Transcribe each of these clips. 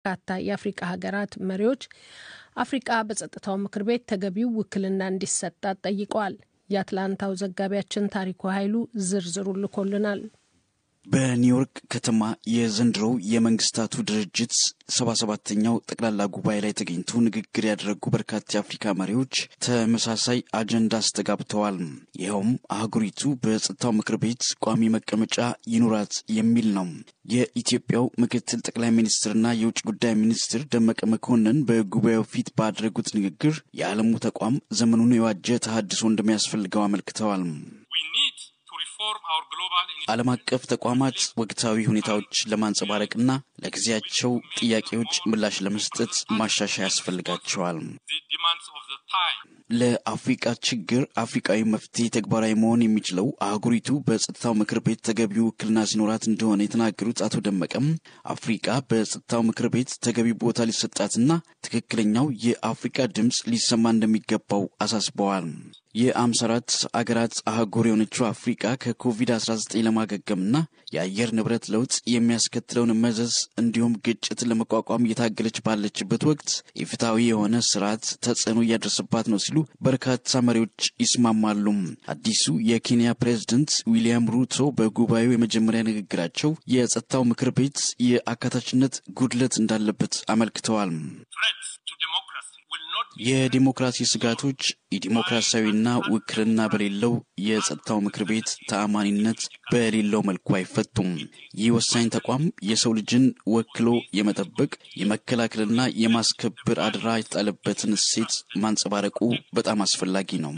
በርካታ የአፍሪቃ ሀገራት መሪዎች አፍሪቃ በጸጥታው ምክር ቤት ተገቢው ውክልና እንዲሰጣት ጠይቀዋል። የአትላንታው ዘጋቢያችን ታሪኩ ኃይሉ ዝርዝሩን ልኮልናል። በኒውዮርክ ከተማ የዘንድሮው የመንግስታቱ ድርጅት ሰባ ሰባተኛው ጠቅላላ ጉባኤ ላይ ተገኝቶ ንግግር ያደረጉ በርካታ የአፍሪካ መሪዎች ተመሳሳይ አጀንዳ አስተጋብተዋል። ይኸውም አህጉሪቱ በጸጥታው ምክር ቤት ቋሚ መቀመጫ ይኑራት የሚል ነው። የኢትዮጵያው ምክትል ጠቅላይ ሚኒስትርና የውጭ ጉዳይ ሚኒስትር ደመቀ መኮንን በጉባኤው ፊት ባደረጉት ንግግር የዓለሙ ተቋም ዘመኑን የዋጀ ተሃድሶ እንደሚያስፈልገው አመልክተዋል። ዓለም አቀፍ ተቋማት ወቅታዊ ሁኔታዎች ለማንጸባረቅና ለጊዜያቸው ጥያቄዎች ምላሽ ለመስጠት ማሻሻያ ያስፈልጋቸዋል። ለአፍሪቃ ችግር አፍሪቃዊ መፍትሄ ተግባራዊ መሆን የሚችለው አህጉሪቱ በጸጥታው ምክር ቤት ተገቢው ውክልና ሲኖራት እንደሆነ የተናገሩት አቶ ደመቀም አፍሪቃ በጸጥታው ምክር ቤት ተገቢ ቦታ ሊሰጣትና ትክክለኛው የአፍሪቃ ድምፅ ሊሰማ እንደሚገባው አሳስበዋል። የአምሳ አራት አገራት አህጉር የሆነችው አፍሪቃ ከኮቪድ-19 ለማገገምና የአየር ንብረት ለውጥ የሚያስከትለውን መዘዝ እንዲሁም ግጭትን ለመቋቋም እየታገለች ባለችበት ወቅት የፍትሐዊ የሆነ ስርዓት ተጽዕኖ እያደረሰባት ነው ሲሉ በርካታ መሪዎች ይስማማሉ። አዲሱ የኬንያ ፕሬዝደንት ዊሊያም ሩቶ በጉባኤው የመጀመሪያ ንግግራቸው የጸጥታው ምክር ቤት የአካታችነት ጉድለት እንዳለበት አመልክተዋል። የዲሞክራሲ ስጋቶች የዲሞክራሲያዊና ውክልና በሌለው የጸጥታው ምክር ቤት ተአማኒነት በሌለው መልኩ አይፈቱም። ይህ ወሳኝ ተቋም የሰው ልጅን ወክሎ የመጠበቅ የመከላከልና የማስከበር አደራ የተጣለበትን እሴት ማንጸባረቁ በጣም አስፈላጊ ነው።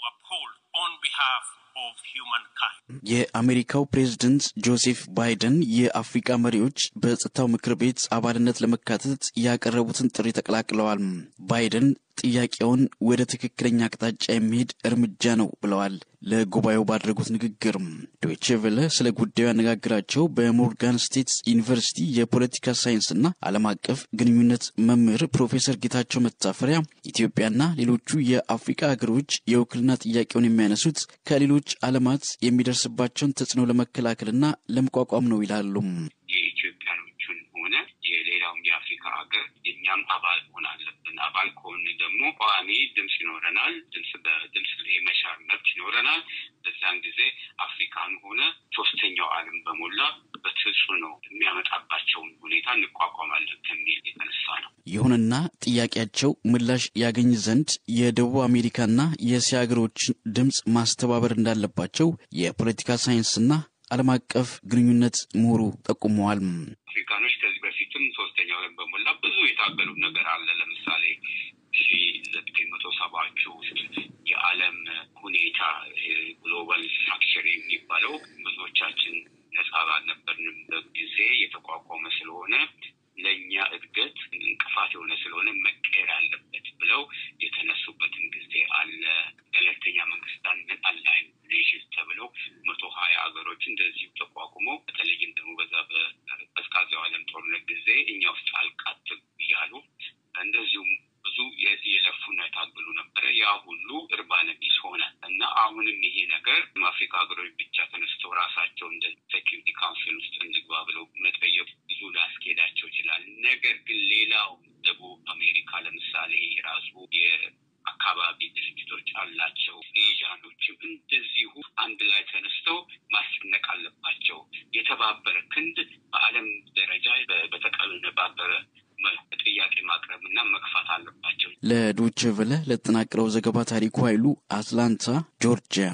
የአሜሪካው ፕሬዝደንት ጆሴፍ ባይደን የአፍሪካ መሪዎች በጸጥታው ምክር ቤት አባልነት ለመካተት ያቀረቡትን ጥሪ ተቀላቅለዋል። ባይደን ጥያቄውን ወደ ትክክለኛ አቅጣጫ የሚሄድ እርምጃ ነው ብለዋል። ለጉባኤው ባደረጉት ንግግር ዶይቼ ቬለ ስለ ጉዳዩ ያነጋግራቸው በሞርጋን ስቴት ዩኒቨርሲቲ የፖለቲካ ሳይንስና ዓለም አቀፍ ግንኙነት መምህር ፕሮፌሰር ጌታቸው መታፈሪያ ኢትዮጵያና ሌሎቹ የአፍሪካ ሀገሮች የውክልና ጥያቄውን የሚያነሱት ከሌሎች ዓለማት የሚደርስባቸውን ተጽዕኖ ለመከላከልና ለመቋቋም ነው ይላሉ። የኢትዮጵያኖቹን ሆነ የሌላውም የአፍሪካ ሀገር የእኛም አባል መሆን አለብን። አባል ከሆን ደግሞ ቋሚ ድምፅ ይኖረናል። ድምፅ በድምፅ የመሻር መብት ይኖረናል። በዛን ጊዜ አፍሪካን ሆነ ሶስተኛው ዓለም በሞላ በተጽዕኖ የሚያመጣባቸውን ሁኔታ እንቋቋማለን ከሚል የተነሳ ነው። ይሁንና ጥያቄያቸው ምላሽ ያገኝ ዘንድ የደቡብ አሜሪካና የእስያ ሀገሮችን ድምፅ ማስተባበር እንዳለባቸው የፖለቲካ ሳይንስና ዓለም አቀፍ ግንኙነት ምሁሩ ጠቁመዋል። አፍሪካኖች ከዚህ በፊትም ሶስተኛው ዓለም በሞላ ብዙ የታገሉ ነገር አለ። ለምሳሌ ሺ ዘጠኝ መቶ ሰባዎቹ ውስጥ የዓለም ሁኔታ ግሎባል ስትራክቸር የሚባለው ብዙዎቻችን ነጻ ባልነበርንበት ጊዜ የተቋቋመ ስለሆነ ለእኛ እድገት እንቅፋት የሆነ ስለሆነ መቀየር አለበት ብለው የተነሱበትን ጊዜ አለ። ገለልተኛ መንግስታት አላይን ኔሽንስ ተብለው መቶ ሀያ ሀገሮች እንደዚሁ ተቋቁመው በተለይም ደግሞ በዛ በቀዝቃዛው ዓለም ጦርነት ጊዜ እኛ ውስጥ አልቃትም እያሉ እንደዚሁም ብዙ የለፉና የታገሉ ነበረ። ያ ሁሉ እርባነ ቢስ ሆነ እና አሁንም ይሄ ነገር አፍሪካ ሀገሮች ብቻ ተነስተው ራሳቸው እንደ ሴኪሪቲ ካውንስል ውስጥ እንግባ ብለው መጠየቅ ብዙ ላስኬዳቸው ይችላል። ነገር ግን ሌላው ደቡብ አሜሪካ ለምሳሌ የራሱ የአካባቢ ድርጅቶች አላቸው። ኤዥያኖችም እንደዚሁ አንድ ላይ ተነስተው ማስጨነቅ አለባቸው። የተባበረ ክንድ በዓለም ደረጃ በተቀነባበረ ጥያቄ ማቅረብ እና መግፋት አለባቸው። ለዶይቼ ቬለ ለተጠናቀረው ዘገባ ታሪኩ ኃይሉ አትላንታ ጆርጂያ።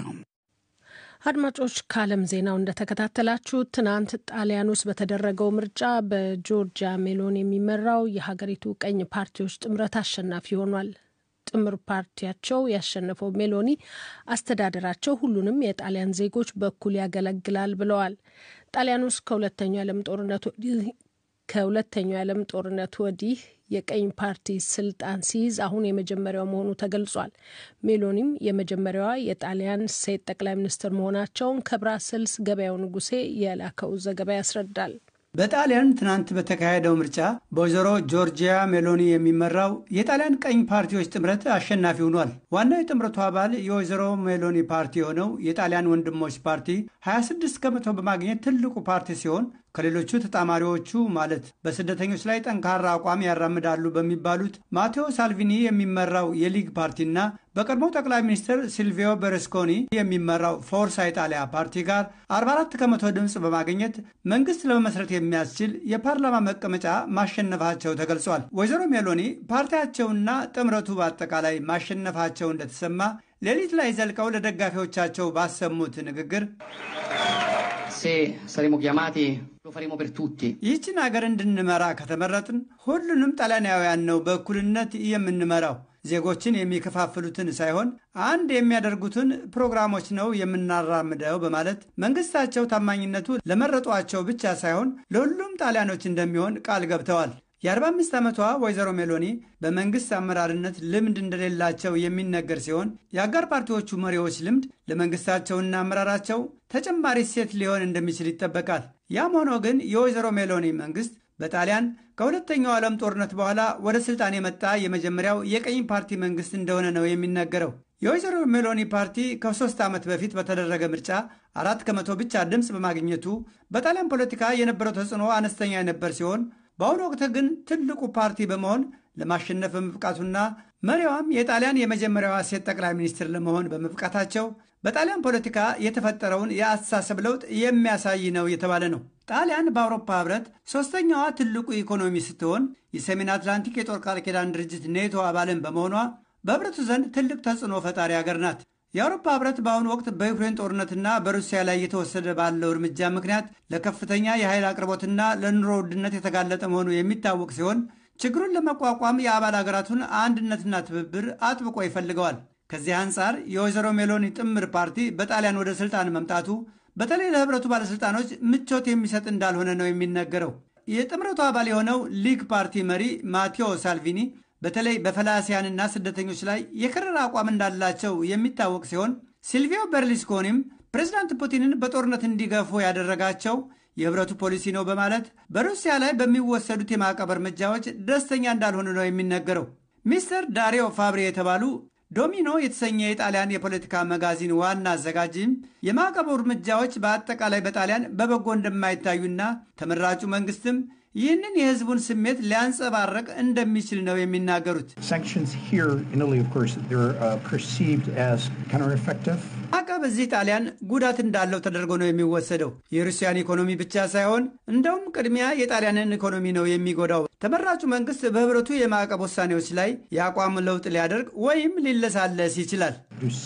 አድማጮች ከዓለም ዜናው እንደተከታተላችሁ ትናንት ጣሊያን ውስጥ በተደረገው ምርጫ በጆርጂያ ሜሎን የሚመራው የሀገሪቱ ቀኝ ፓርቲዎች ጥምረት አሸናፊ ሆኗል። ጥምር ፓርቲያቸው ያሸነፈው ሜሎኒ አስተዳደራቸው ሁሉንም የጣሊያን ዜጎች በኩል ያገለግላል ብለዋል። ጣሊያን ውስጥ ከሁለተኛው የዓለም ጦርነት ከሁለተኛው የዓለም ጦርነት ወዲህ የቀኝ ፓርቲ ስልጣን ሲይዝ አሁን የመጀመሪያው መሆኑ ተገልጿል። ሜሎኒም የመጀመሪያዋ የጣሊያን ሴት ጠቅላይ ሚኒስትር መሆናቸውን ከብራስልስ ገበያው ንጉሴ የላከው ዘገባ ያስረዳል። በጣሊያን ትናንት በተካሄደው ምርጫ በወይዘሮ ጆርጂያ ሜሎኒ የሚመራው የጣሊያን ቀኝ ፓርቲዎች ጥምረት አሸናፊ ሆኗል። ዋናው የጥምረቱ አባል የወይዘሮ ሜሎኒ ፓርቲ የሆነው የጣሊያን ወንድሞች ፓርቲ 26 ከመቶ በማግኘት ትልቁ ፓርቲ ሲሆን ከሌሎቹ ተጣማሪዎቹ ማለት በስደተኞች ላይ ጠንካራ አቋም ያራምዳሉ በሚባሉት ማቴዎ ሳልቪኒ የሚመራው የሊግ ፓርቲና በቀድሞ ጠቅላይ ሚኒስትር ሲልቪዮ ቤርስኮኒ የሚመራው ፎርሳ ኢጣሊያ ፓርቲ ጋር 44 ከመቶ ድምፅ በማግኘት መንግስት ለመመስረት የሚያስችል የፓርላማ መቀመጫ ማሸነፋቸው ተገልጿል። ወይዘሮ ሜሎኒ ፓርቲያቸውና ጥምረቱ በአጠቃላይ ማሸነፋቸው እንደተሰማ ሌሊት ላይ ዘልቀው ለደጋፊዎቻቸው ባሰሙት ንግግር ይህችን ሀገር እንድንመራ ከተመረጥን ሁሉንም ጣሊያናውያን ነው በእኩልነት የምንመራው ዜጎችን የሚከፋፍሉትን ሳይሆን አንድ የሚያደርጉትን ፕሮግራሞች ነው የምናራምደው በማለት መንግስታቸው ታማኝነቱ ለመረጧቸው ብቻ ሳይሆን ለሁሉም ጣሊያኖች እንደሚሆን ቃል ገብተዋል። የ45 ዓመቷ ወይዘሮ ሜሎኒ በመንግስት አመራርነት ልምድ እንደሌላቸው የሚነገር ሲሆን የአጋር ፓርቲዎቹ መሪዎች ልምድ ለመንግስታቸውና አመራራቸው ተጨማሪ ሴት ሊሆን እንደሚችል ይጠበቃል። ያም ሆኖ ግን የወይዘሮ ሜሎኒ መንግስት በጣሊያን ከሁለተኛው ዓለም ጦርነት በኋላ ወደ ስልጣን የመጣ የመጀመሪያው የቀኝ ፓርቲ መንግስት እንደሆነ ነው የሚነገረው። የወይዘሮ ሜሎኒ ፓርቲ ከሶስት ዓመት በፊት በተደረገ ምርጫ አራት ከመቶ ብቻ ድምፅ በማግኘቱ በጣሊያን ፖለቲካ የነበረው ተጽዕኖ አነስተኛ የነበር ሲሆን በአሁኑ ወቅት ግን ትልቁ ፓርቲ በመሆን ለማሸነፍ በመብቃቱና መሪዋም የጣሊያን የመጀመሪያዋ ሴት ጠቅላይ ሚኒስትር ለመሆን በመብቃታቸው በጣሊያን ፖለቲካ የተፈጠረውን የአስተሳሰብ ለውጥ የሚያሳይ ነው የተባለ ነው። ጣሊያን በአውሮፓ ህብረት ሶስተኛዋ ትልቁ ኢኮኖሚ ስትሆን የሰሜን አትላንቲክ የጦር ቃል ኪዳን ድርጅት ኔቶ አባልን በመሆኗ በህብረቱ ዘንድ ትልቅ ተጽዕኖ ፈጣሪ ሀገር ናት። የአውሮፓ ህብረት በአሁኑ ወቅት በዩክሬን ጦርነትና በሩሲያ ላይ እየተወሰደ ባለው እርምጃ ምክንያት ለከፍተኛ የኃይል አቅርቦትና ለኑሮ ውድነት የተጋለጠ መሆኑ የሚታወቅ ሲሆን ችግሩን ለመቋቋም የአባል ሀገራቱን አንድነትና ትብብር አጥብቆ ይፈልገዋል። ከዚህ አንጻር የወይዘሮ ሜሎኒ ጥምር ፓርቲ በጣሊያን ወደ ስልጣን መምጣቱ በተለይ ለህብረቱ ባለሥልጣኖች ምቾት የሚሰጥ እንዳልሆነ ነው የሚነገረው። የጥምረቱ አባል የሆነው ሊግ ፓርቲ መሪ ማቴዎ ሳልቪኒ በተለይ በፈላሲያንና ስደተኞች ላይ የከረረ አቋም እንዳላቸው የሚታወቅ ሲሆን ሲልቪዮ በርሊስኮኒም ፕሬዚዳንት ፑቲንን በጦርነት እንዲገፉ ያደረጋቸው የህብረቱ ፖሊሲ ነው በማለት በሩሲያ ላይ በሚወሰዱት የማዕቀብ እርምጃዎች ደስተኛ እንዳልሆኑ ነው የሚነገረው። ሚስተር ዳሪዮ ፋብሪ የተባሉ ዶሚኖ የተሰኘ የጣሊያን የፖለቲካ መጋዚን ዋና አዘጋጅም የማዕቀቡ እርምጃዎች በአጠቃላይ በጣሊያን በበጎ እንደማይታዩና ተመራጩ መንግስትም ይህንን የህዝቡን ስሜት ሊያንጸባረቅ እንደሚችል ነው የሚናገሩት። ማዕቀብ እዚህ ጣሊያን ጉዳት እንዳለው ተደርጎ ነው የሚወሰደው። የሩሲያን ኢኮኖሚ ብቻ ሳይሆን እንደውም ቅድሚያ የጣሊያንን ኢኮኖሚ ነው የሚጎዳው። ተመራጩ መንግስት በህብረቱ የማዕቀብ ውሳኔዎች ላይ የአቋም ለውጥ ሊያደርግ ወይም ሊለሳለስ ይችላል።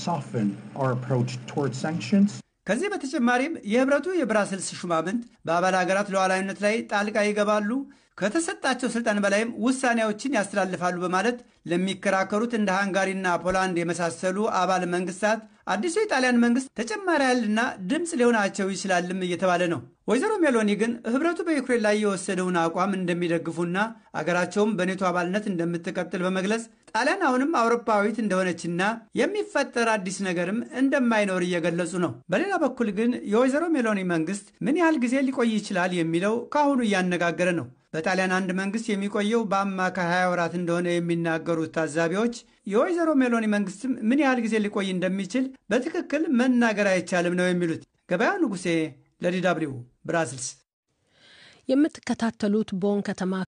ከዚህ በተጨማሪም የህብረቱ የብራስልስ ሹማምንት በአባል ሀገራት ሉዓላዊነት ላይ ጣልቃ ይገባሉ፣ ከተሰጣቸው ስልጣን በላይም ውሳኔዎችን ያስተላልፋሉ በማለት ለሚከራከሩት እንደ ሃንጋሪና ፖላንድ የመሳሰሉ አባል መንግስታት አዲሱ የጣሊያን መንግስት ተጨማሪ ኃይልና ድምፅ ሊሆናቸው ይችላልም እየተባለ ነው። ወይዘሮ ሜሎኒ ግን ህብረቱ በዩክሬን ላይ የወሰደውን አቋም እንደሚደግፉና አገራቸውም በኔቶ አባልነት እንደምትቀጥል በመግለጽ ጣሊያን አሁንም አውሮፓዊት እንደሆነችና የሚፈጠር አዲስ ነገርም እንደማይኖር እየገለጹ ነው። በሌላ በኩል ግን የወይዘሮ ሜሎኒ መንግስት ምን ያህል ጊዜ ሊቆይ ይችላል የሚለው ከአሁኑ እያነጋገረ ነው። በጣሊያን አንድ መንግስት የሚቆየው በአማካይ 20 ወራት እንደሆነ የሚናገሩት ታዛቢዎች የወይዘሮ ሜሎኒ መንግስትም ምን ያህል ጊዜ ሊቆይ እንደሚችል በትክክል መናገር አይቻልም ነው የሚሉት። ገበያ ንጉሴ ለዲ ደብልዩ ብራስልስ። የምትከታተሉት ቦን ከተማ